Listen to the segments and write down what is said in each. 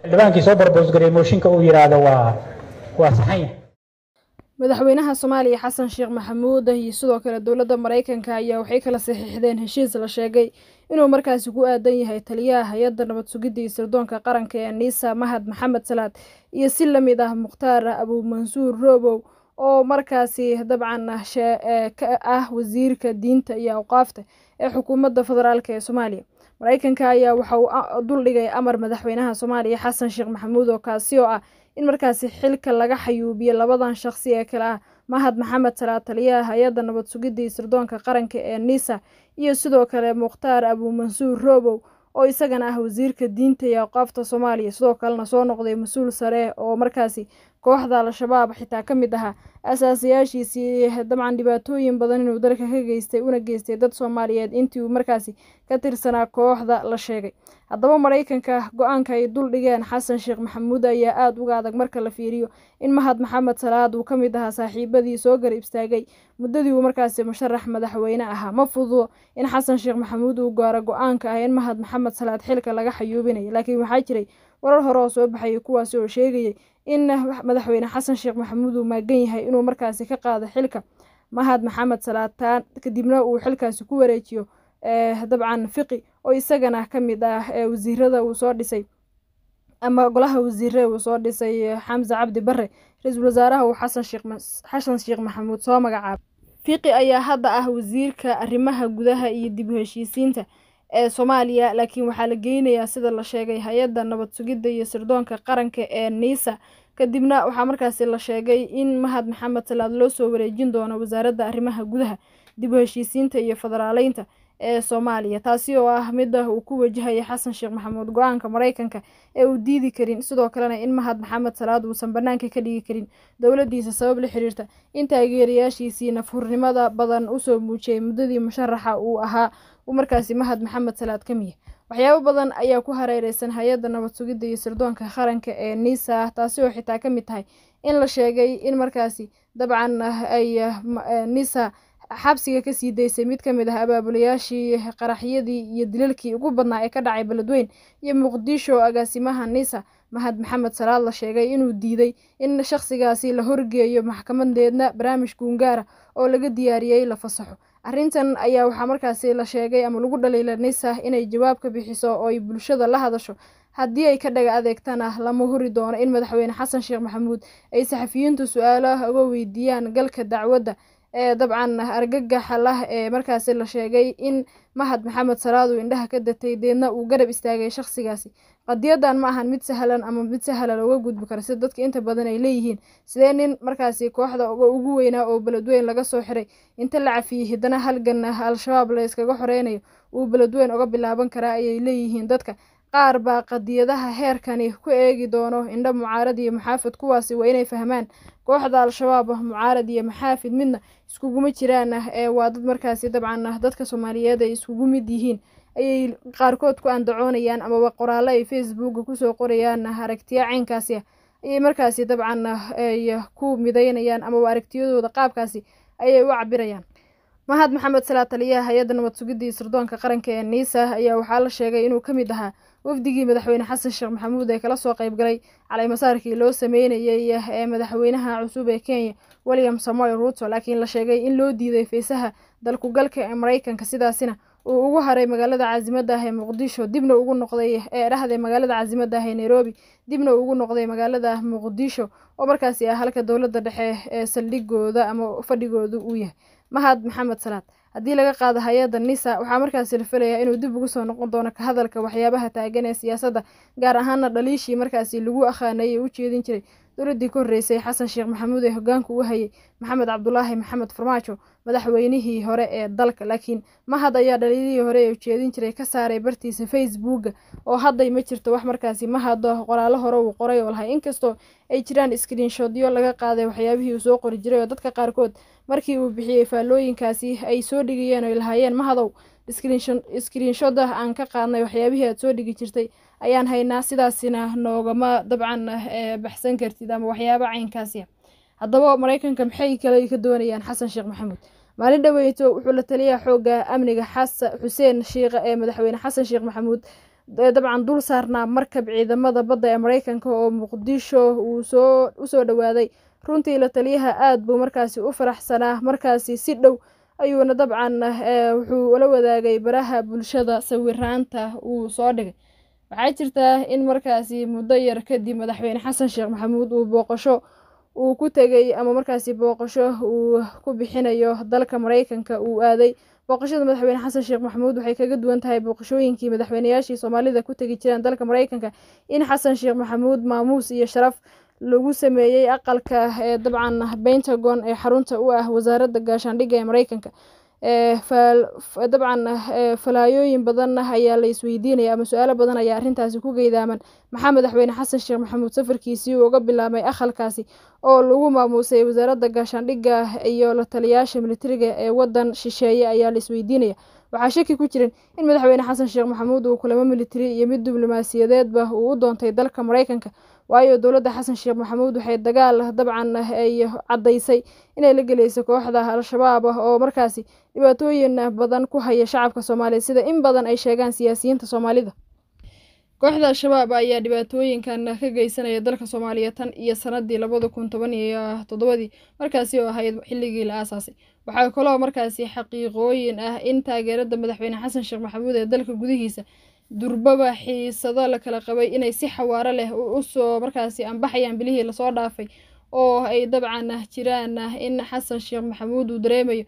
xildhibaankii soo barboosgaray mooshinka uu yidhaahdo waa waa saxan yahay madaxweynaha soomaaliya xasan sheekh maxamuud iyo sidoo kale dowladda maraykanka ayaa waxay kala saxiixdeen heshiis la sheegay inuu markaasi ku aadan yahay taliyaha hay-adda nabad sugidda iyo sirdoonka qaranka ee niisa mahad maxamed salaad iyo si lamid ah mukhtaar abuumansuur roobow oo markaasi dabcan ka ah wasiirka diinta iyo awqaafta ee xukuumadda federaalk ee soomaaliya maraykanka ayaa waxa uu duldhigay amar madaxweynaha soomaaliya xasan sheekh maxamuud oo kaasi oo ah in markaasi xilka laga xayuubiyo labadan shaqsi ee kale ah mahad maxamed salaad taliyaha hay-adda nabad sugidda iyo sirdoonka qaranka ee nisa iyo sidoo kale mukhtaar abuumansuur roobow oo isagana ah wasiirka diinta iyo awqaafta soomaaliya sidoo kalena soo noqday mas-uul sare oo markaasi kooxda al-shabaab xitaa ka mid ahaa asaasayaashiisii dabcan dhibaatooyin badan inuu dalka ka geystay una geystay dad soomaaliyeed intii uu markaasi ka tirsanaa kooxda la sheegay haddaba maraykanka go-aanka ay dul dhigeen xasan sheekh maxamuud ayaa aada uga adag marka la fiiriyo in mahad maxamed salaad uu ka mid ahaa saaxiibadii soo garab istaagay muddadii uu markaasi musharax madaxweyne ahaa ma fududo in xasan sheekh maxamuud uu gaaro go-aanka ah in mahad maxamed salaad xilka laga xayuubinayo laakiin waxaa jiray warar hore oo soo baxayay kuwaasi oo sheegayay in madaxweyne xasan sheekh maxamuud uu maagan yahay inuu markaasi ka qaado xilka mahad maxamed salaataan kadibna uu xilkaasi ku wareejiyo dabcan fiqi oo isagana ka mid ah wasiirada uu soo dhisay ama golaha wasiire uu soo dhisay xamse cabdi bare ra-iisul wasaaraha uu xasan sheekh maxamuud soo magacaabay fiqi ayaa hadda ah wasiirka arrimaha gudaha iyo dib u heshiisiinta ee soomaaliya laakiin waxaa la geynayaa sida la sheegay hay-adda nabad sugidda iyo sirdoonka qaranka ee niisa kadibna waxaa markaasi la sheegay in mahad maxamed salaad loo soo wareejin doono wasaaradda arrimaha gudaha dib u heshiisiinta iyo federaaleynta ee soomaaliya taasi oo ah midda uu ku wajahaya xasan sheekh maxamuud go-aanka maraykanka ee uu diidi karin sidoo kalena in mahad maxamed salaad uusan banaanka ka dhigi karin dowladdiisa sabab la xiriirta in taageerayaashiisii nafhurnimada badan usoo muujiyay muddadii musharaxa uu ahaa uu markaasi mahad maxamed salaad ka miya waxyaabo badan ayaa ku hareereysan hay-adda nabad sugidda iyo sirdoonka qaranka ee nisa taasi oo xitaa ka mid tahay in la sheegay in markaasi dabcan ay nisa xabsiga kasii daysay mid ka mid ah abaabulayaashii qaraxyadii iyo dilalkii ugu badnaa ee ka dhacay beledweyn iyo muqdisho agaasimaha nisa mahad maxamed salaad la sheegay inuu diiday in shakhsigaasi la horgeeyo maxkamadeedna barnaamij guungaara oo laga diyaariyey la fasaxo arrintan ayaa waxaa markaasi la sheegay ama lagu dhaliila nisa inay jawaab ka bixiso oo ay bulshada la hadasho haddii ay ka dhaga adeegtana lama huri doono in madaxweyne xasan sheekh maxamuud ay saxafiyiintu su-aalaha uga weydiiyaan galka dacwadda ee dabcan argagaxa lah ee markaasi la sheegay in mahad maxamed salaad uu indhaha ka datay deedna uu garab istaagay shakhsigaasi qadiyadan ma ahan mid sahlan ama mid sahla looga gudbi karo sida dadka inta badan ay leeyihiin sidee nin markaasi kooxda ugu weynaa oo beledweyn laga soo xiray inta la cafiyey haddana halgan al-shabaab la iskaga xoreynayo uu beledweyn uga bilaaban karaa ayay leeyihiin dadka qaar baa qadiyadaha heerkani ku eegi doono indho mucaarad iyo maxaafid kuwaasi waa inay fahmaan kooxda al-shabaab mucaarad iyo maxaafid midna iskuguma jiraan ee waa dad markaasi dabcan dadka soomaaliyeed ay iskugu mid yihiin ayay qaarkood ku andacoonayaan amaba qoraallo ay facebooka kusoo qorayaan aragtiya caynkaasi ah ayay markaasi dabcan ay ku midaynayaan amaba aragtiyadooda qaabkaasi ayay u cabirayaan mahad maxamed salaad taliyaha hay-adda nabad sugidda iyo sirdoonka qaranka ee niisa ayaa waxaa la sheegay inuu ka mid ahaa wafdigii madaxweyne xasan sheekh maxamuud ee kala soo qayb galay caleymasaarkii loo sameynayay ee madaxweynaha cusub ee kenya william samoy ruto laakiin la sheegay in loo diiday feysaha dalkugalka ee maraykanka sidaasina uu ugu haray magaalada caasimada ah ee muqdisho dibna ugu noqday ee dhahday magaalada caasimada ah ee nairobi dibna ugu noqday magaalada muqdisho oo markaasi ah halka dowladda dhexe ee saldhigooda ama fadhigooda uu yahay mahad maxamed salaad haddii laga qaado hay-adda nisa waxaa markaasi la filayaa inuu dib ugu soo noqon doono ka hadalka waxyaabaha taagan ee siyaasadda gaar ahaana dhaliishii markaasi lagu akhaanayay u jeedin jiray dowladdii ka horreysay xasan sheekh maxamuud ee hogaanka u hayay maxamed cabdulaahi maxamed farmaajo madaxweynihii hore ee dalka laakiin mahad ayaa dhaliilihii hore ee ujeedin jiray ka saaray bartiisa facebooka oo hadday ma jirto wax markaasi mahado qoraallo hore uu qoray oo lahay inkastoo ay jiraan screenshodyo laga qaaday waxyaabihii uu soo qori jiray oo dadka qaarkood markii uu bixiyey faallooyinkaasi ay soo dhigayeen oy lahaayeen mahadow screenshoda aan ka qaadnay waxyaabihii aad soo dhigi jirtay ayaan haynaa sidaasina noogama dabcan baxsan kartid ama waxyaaba caynkaasi haddaba maraykanka maxay kale ka doonayaan xasan sheekh maxamuud maalin dhaweyto wuxuu la taliyaa xooga amniga xasan xuseen shiikha ee madaxweyne xasan sheekh maxamuud dabcan dul saarnaa markab ciidamada badda ee mareykanka oo muqdisho uu soo usoo dhowaaday runtii la taliyaha aada buu markaasi u faraxsanaa markaasi si dhow ayuuna dabcan wuxuu ula wadaagay baraha bulshada sawiraanta uu soo dhigay waxaa jirtaa in markaasi muddo yar kadib madaxweyne xasan sheekh maxamuud uu booqasho uu ku tegay ama markaasi booqasho uu ku bixinayo dalka mareykanka uu aaday booqashada madaxweyne xasan sheekh maxamuud waxay kaga duwan tahay booqashooyinkii madaxweynayaashii soomaalida ku tegi jireen dalka mareykanka in xasan sheekh maxamuud maamuus iyo sharaf lagu sameeyey aqalka ee dabcan pentagon ee xarunta u ah wasaaradda gaashaandhigga ee mareykanka dabcan falaayooyin badan ayaa la isweydiinaya ama su-aalo badan ayaa arrintaasi ku geydaaman maxaa madaxweyne xasan sheekh maxamuud safarkiisii uga bilaabay aqalkaasi oo lagu maamuusay wasaaradda gaashaandhigga iyo la taliyaasha militariga ee waddan shisheeye ayaa la isweydiinaya waxaa shaki ku jirin in madaxweyne xasan sheekh maxamuud uu kulamo militari iyo mid diblomaasiyadeedba uu u doontay dalka mareykanka waayo dowladda xasan sheekh maxamuud waxay dagaal dabcan ay caddaysay inay la gelayso kooxda al-shabaab ah oo markaasi dhibaatooyin badan ku haya shacabka soomaaliya sida in badan ay sheegaan siyaasiyiinta soomaalida kooxda al-shabaab ayaa dhibaatooyinkan ka geysanaya dalka soomaaliya tan iyo sanadii labada kun toban iyo toddobadii markaasi oo ahayd xilligii la aasaasay waxaa kaloo markaasi xaqiiqooyin ah in taageerada madaxweyne xasan sheekh maxamuud ee dalka gudihiisa durbaba xiisado la kala qabay inay si xawaaro leh usoo markaasi anbaxayaan bilihii lasoo dhaafay oo ay dabcan jiraan in xasan sheekh maxamuud uu dareemayo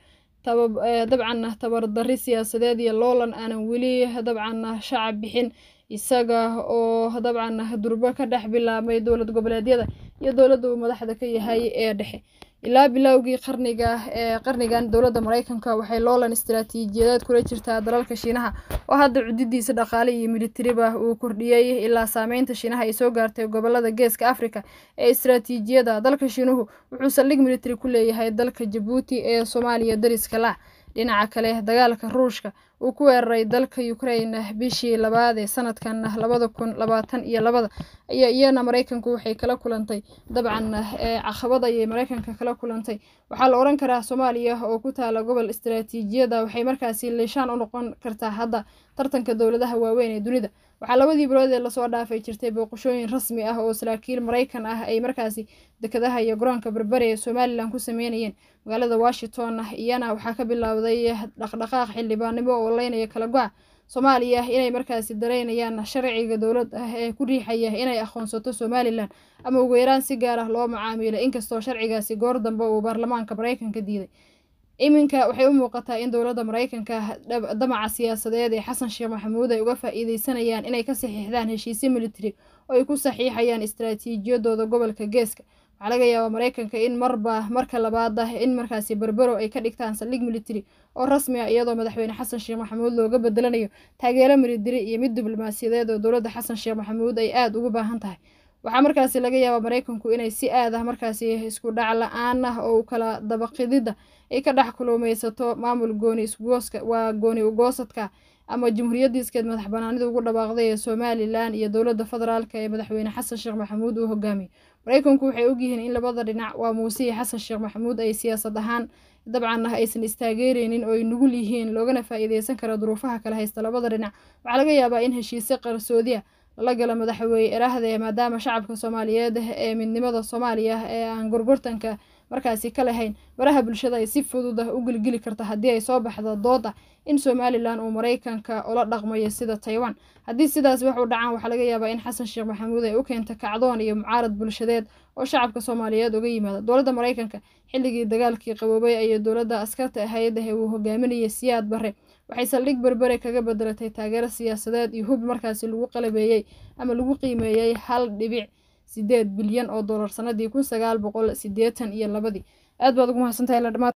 dabcan tabardari siyaasadeed iyo loolan aanan weli dabcan shacab bixin isaga oo dabcan durbo ka dhex bilaabmay dowlad goboleedyada iyo dowladda uu madaxda ka yahay ee dhexe ilaa bilowgii qarniga ee qarnigan dowladda mareykanka waxay loolan istaraatiijiyadeed kula jirtaa dalalka shiinaha oo hadda cududiisa dhaqaale iyo militariba uu kordhiyey ilaa saameynta shiinaha ay soo gaartay gobolada geeska afrika ee istaraatiijiyada dalka shiinuhu wuxuu saldhig militari ku leeyahay dalka jabuuti ee soomaaliya dariska laac dhinaca kale dagaalka ruushka uu ku weeraray dalka ukraine bishii labaad ee sanadkan labada kun labaatan iyo labada ayaa iyana mareykanku waxay kala kulantay dabcan caqabad ayay mareykanka kala kulantay waxaa la oran karaa soomaaliya oo ku taala gobol istaraatiijiyada waxay markaasi liishaan u noqon kartaa hadda tartanka dowladaha waaweyn ee dunida waxaa labadii bilood ee lasoo dhaafay jirtay booqashooyin rasmi ah oo saraakiil mareykan ah ay markaasi dekadaha iyo garoonka berbere ee somalilan ku sameynayeen magaalada washington iyana waxaa ka bilowday dhaqdhaqaaq xildhibaanimo oo leynaya kala go-a soomaaliya inay markaasi dareynayaan sharciga dowlad ah ee ku riixaya inay aqoonsato somalilan ama ugu yaraan si gaar ah loo macaamilo inkastoo sharcigaasi goor dambe uu baarlamaanka mareykanka diiday iminka waxay u muuqataa in dowladda mareykanka damaca siyaasadeed ee xasan sheekh maxamuud ay uga faa-iideysanayaan inay ka saxiixdaan heshiisyo militari oo ay ku saxiixayaan istaraatiijiyadooda gobolka geeska waxaa laga yaabaa mareykanka in marba marka labaad ah in markaasi berbero ay ka dhigtaan saldhig militari oo rasmi ah iyadoo madaxweyne xasan sheekh maxamuud looga bedelanayo taageero militari iyo mid diblomaasiyadeed oo dowladda xasan sheekh maxamuud ay aada ugu baahan tahay waxaa markaasi laga yaabaa mareykanku inay si aad ah markaasi isku dhac la-aan ah oo kala dabaqidida ay ka dhex kulumeysato maamul gooni isgooska waa gooni ugoosadka ama jamhuuriyadiiskeed madax banaanida ugu dhawaaqday ee somalilan iyo dowladda federaalk ee madaxweyne xasan sheekh maxamuud uu hogaamiyey mareykanku waxay ogyihiin in labada dhinac waa muuse iyo xasan sheekh maxamuud ay siyaasad ahaan dabcan aysan istaageereynin oo ay nugul yihiin loogana faa-iideysan kara duruufaha kala haysta labada dhinac waxaa laga yaabaa in heshiise qarsoodi ah lala gala madaxweyne eraahde maadaama shacabka soomaaliyeed ee midnimada soomaaliya ee aan gorgortanka markaasi ka lahayn baraha bulshada ay si fudud ah u gelgeli karta haddii ay soo baxdo dood ah in somalilan uu mareykanka ula dhaqmayo sida taiwan haddii sidaas wax u dhacaan waxaa laga yaabaa in xasan sheekh maxamuud ay u keenta kacdoon iyo mucaarad bulshadeed oo shacabka soomaaliyeed uga yimaada dowladda mareykanka xilligii dagaalkii qaboobay ayay dowladda askarta ahayd ee uu hogaaminayay siyaad bare waxay saldhig berbere kaga bedelatay taageero siyaasadeed iyo hub markaasi lagu qalabeeyey ama lagu qiimeeyey hal dhibic sideed bilyan oo dollar sanadii kun sagaal boqol sideetan iyo labadii aad baad ugu mahadsantahay la dhamaad